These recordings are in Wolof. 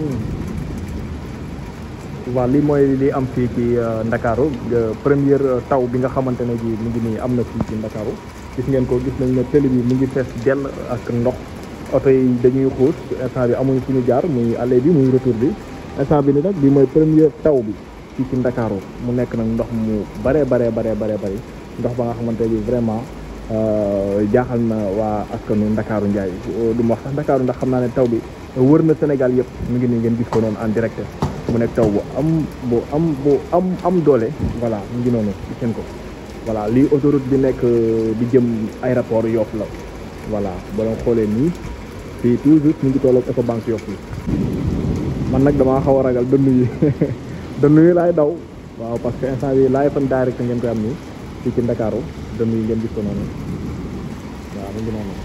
waaw lii mooy li am fii ci Ndakaaru première taw bi nga xamante ne ji mu ngi nii am na fii ci Ndakaaru gis ngeen ko gis nañ ne télé bi mu ngi fees dell ak ndox oto yi dañuy xuus instant bi amuñu fu ñu jaar muy aller bi muy retour bi instant bi ni nag bi mooy première taw bi fii ci Ndakaaru mu nekk nag ndox mu baree baree baree baree bëri ndox ba nga xamante bi vraiment jaaxal na waa askanu Ndakaaru Njaay du ma wax sax Ndakaaru ndax xam naa ne taw bi wër na Sénégal yëpp mu ngi nii ngeen gis ko noonu en direct mu nekk taw bu am bu am bu am am doole voilà mu ngi noonu gis ngeen ko voilà lii autoroute bi nekk di jëm aéroport Yoff la voilà boo leen xoolee nii fii toujours ñu ngi tolloog Ecobank Yoff yi man nag damaa xaw a ragal dënn yi dënn yi laay daw waaw parce que instant bi laay fan direct ngeen koy am nii fii ci Ndakaaru dënn yi ngeen gis ko noonu waaw mu ngi noonu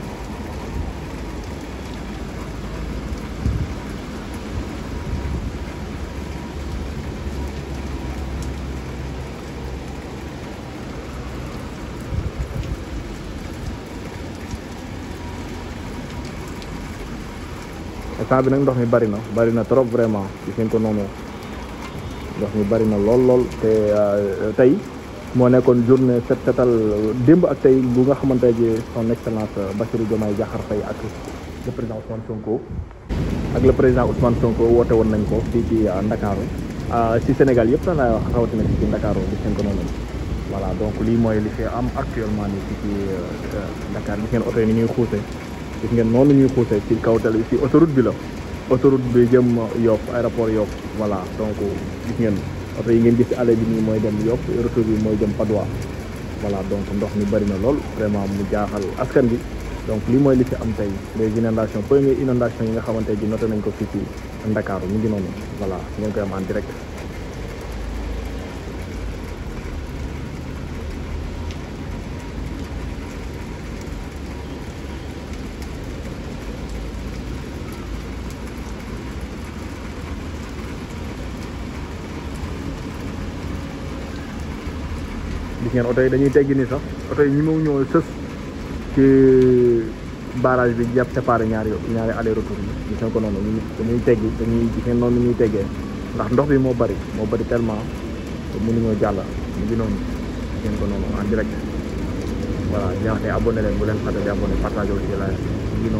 instant bi nag ndox mi bari na bari na trop vraiment gis ngeen ko noonu ndox mi bari na lool lool te tey moo nekkoon journée set setal démb ak tey bu nga xamante ji son excellence Bassirou Diomaye Diakhar Faye ak le président Ousmane Sonko ak le président Ousmane Sonko woote woon nañ ko fii ci Ndakaaru ci Sénégal yëpp la wax rawatina fii ci Ndakaaru gis ngeen ko noonu voilà donc lii mooy li fi am actuellement nii fii ci Dakar gis ngeen oto yi ni ñuy xuuse gis ngeen noonu ñuy xuusee ci kaw tali ci autoroute bi la autoroute bi jëm Yoff aéroport Yoff voilà donc gis ngeen oto yi ngeen gis ci allée bi nii mooy dem Yoff retour bi mooy jëm Padois voilà donc ndox mi bari na lool vraiment mu jaaxal askan bi donc lii mooy li fi am tey les inondations première inondation yi nga xamante ji noté nañ ko fii ci Ndakaaru mu ngi noonu voilà ngeen koy am en direct gis ngeen oto yi dañuy teggi ni sax oto yi ñi mu ñëw sës ci barrage bi jàpp séparé ñaari ñaari aller retour yi gis ngeen ko noonu ñu dañuy teggi dañuy gis ngeen noonu ñuy teggee ndax ndox bi moo bari moo bari tellement mënuñoo jàll mu ngi noonu gis ngeen ko noonu en direct voilà ñaax ne abonné leen bu leen fàtte di abonné partage aussi la mu ngi noonu